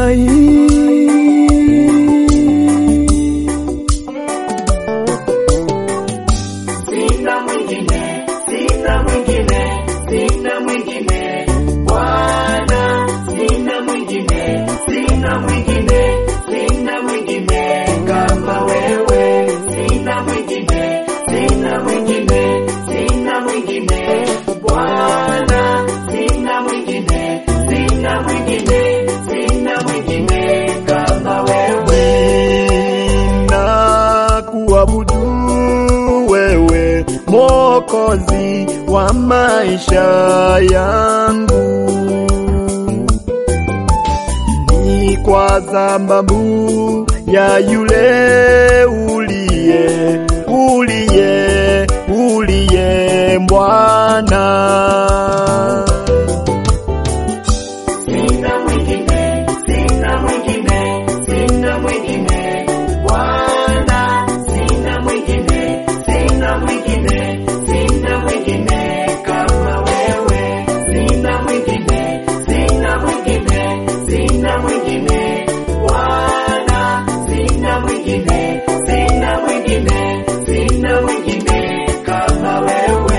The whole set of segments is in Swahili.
Sina mwingine, sina mwingine, sina mwingine. Bwana, sina mwingine, sina mwingine, sina mwingine kama wewe. Sina mwingine, sina mwingine, sina mwingine. Bwana, sina mwingine, sina mwingine, sina mwingine kama wewe. na kuabudu wewe Mwokozi wa maisha yangu, ni kwa sababu ya yule uliye uliye uliye Bwana. Sina mwingine, sina mwingine, sina mwingine. Bwana, sina mwingine, sina mwingine, sina mwingine kama wewe. Sina mwingine, sina mwingine, sina mwingine. Bwana, sina mwingine, sina mwingine, sina mwingine kama wewe.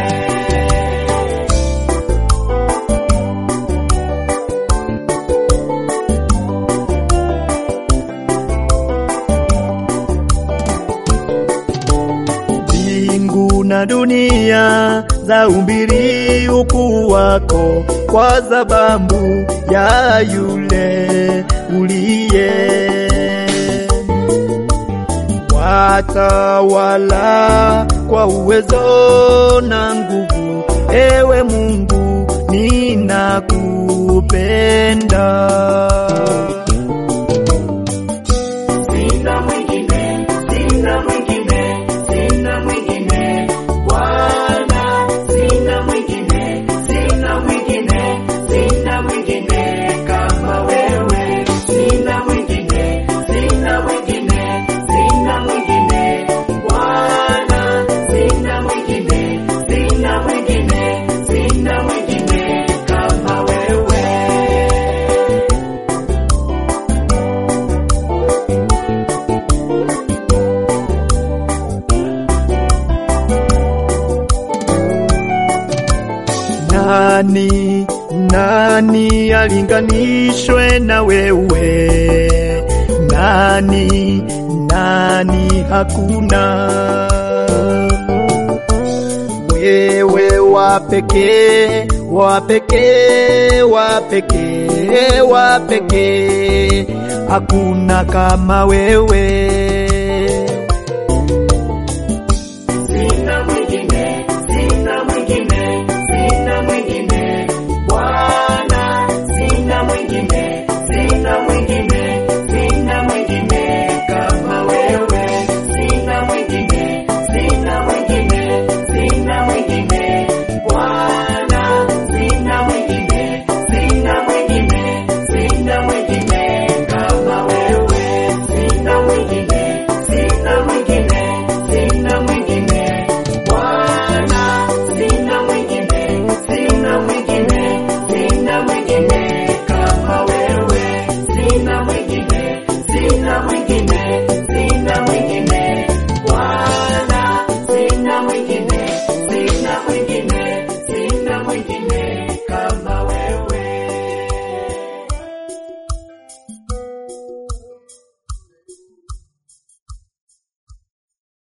Mbingu na dunia za umbiri ukuu wako, kwa sababu ya yule uliye watawala kwa uwezo na nguvu. Ewe Mungu, ninakupenda. Sina mwingine, sina mwingine, sina mwingine. Bwana, sina mwingine, sina mwingine, sina mwingine kama wewe. Sina mwingine, sina mwingine, sina mwingine. Bwana, sina mwingine, sina mwingine, sina mwingine kama wewe. Nani, nani alinganishwe na wewe? Nani, nani hakuna? Wewe wa pekee, wa pekee, wa pekee, wa pekee, hakuna kama wewe.